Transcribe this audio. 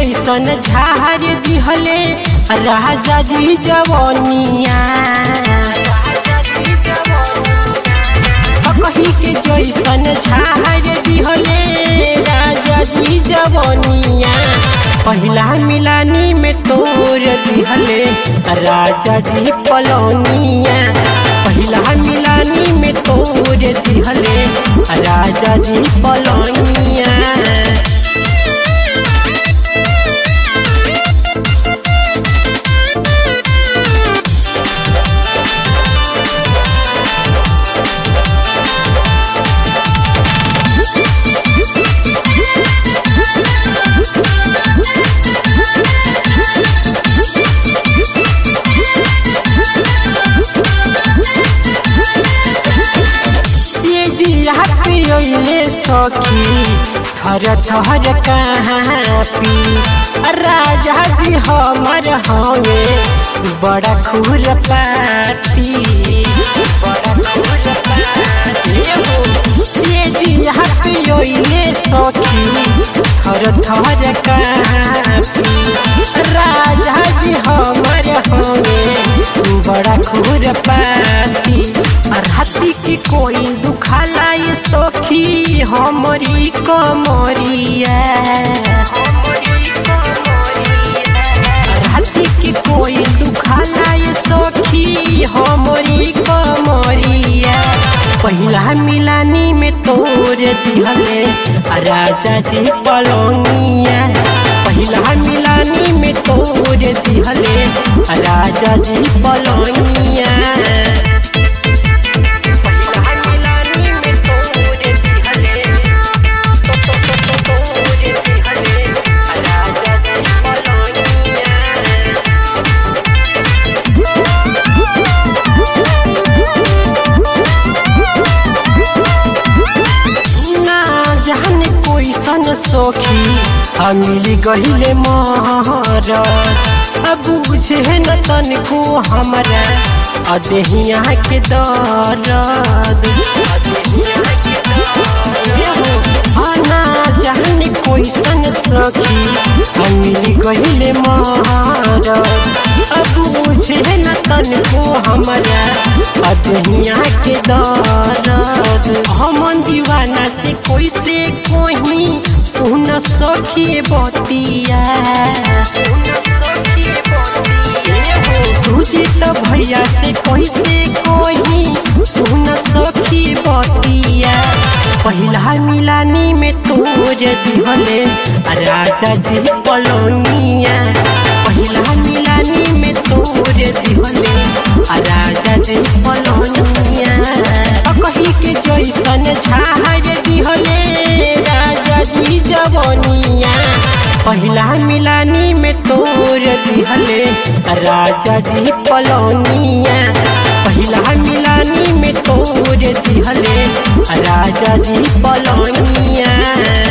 जैसन झार दिहले राजा जी जवनिया कही के जैसन झार दिहले राजा जी जवनिया पहिला मिलानी में तोर दिहले राजा जी पलौनिया पहिला मिलानी में तोर दिहले राजा जी पलौनिया पियोले सखी थर थर कहापी राजा जी हमर हवे बड़ा खूर पाती बड़ा खूर पाती ये दिया पियोले सखी थर थर कहापी राजा जी हमर हवे बड़ा खूर पाती राती की कोई दुखाला ये सखी हमरी कमरिया राती की कोई दुखाला ये सखी हमरी कमरिया पहिला मिलानी में तोर दिहले राजा जी पलौनिया पहिला मिलानी में तोर दिहले राजा जी पलौनिया सखी हमिली गहिले महर अब बुझे न तनिको हमारा अदेहिया के दर्द आना जाने कोई सन सखी हमिली गहिले महर अब बुझे न तनिको हमारा अदेहिया के दर्द हमन दीवाना से कोई से कोई सुन सखी बतिया सुजित भैया से कैसे कोई सुन सखी बतिया पहिला मिलानी में तोर दिहले राजा जी पलौनिया पहिला मिलानी में तोर दिहले राजा जी पलौनिया कही के जैसन झार दिहले राजा जी जवनिया पहिला मिलानी में तोर दिहले राजा जी पलौनिया पहिला मिलानी में तोर दिहले राजा जी पलौनिया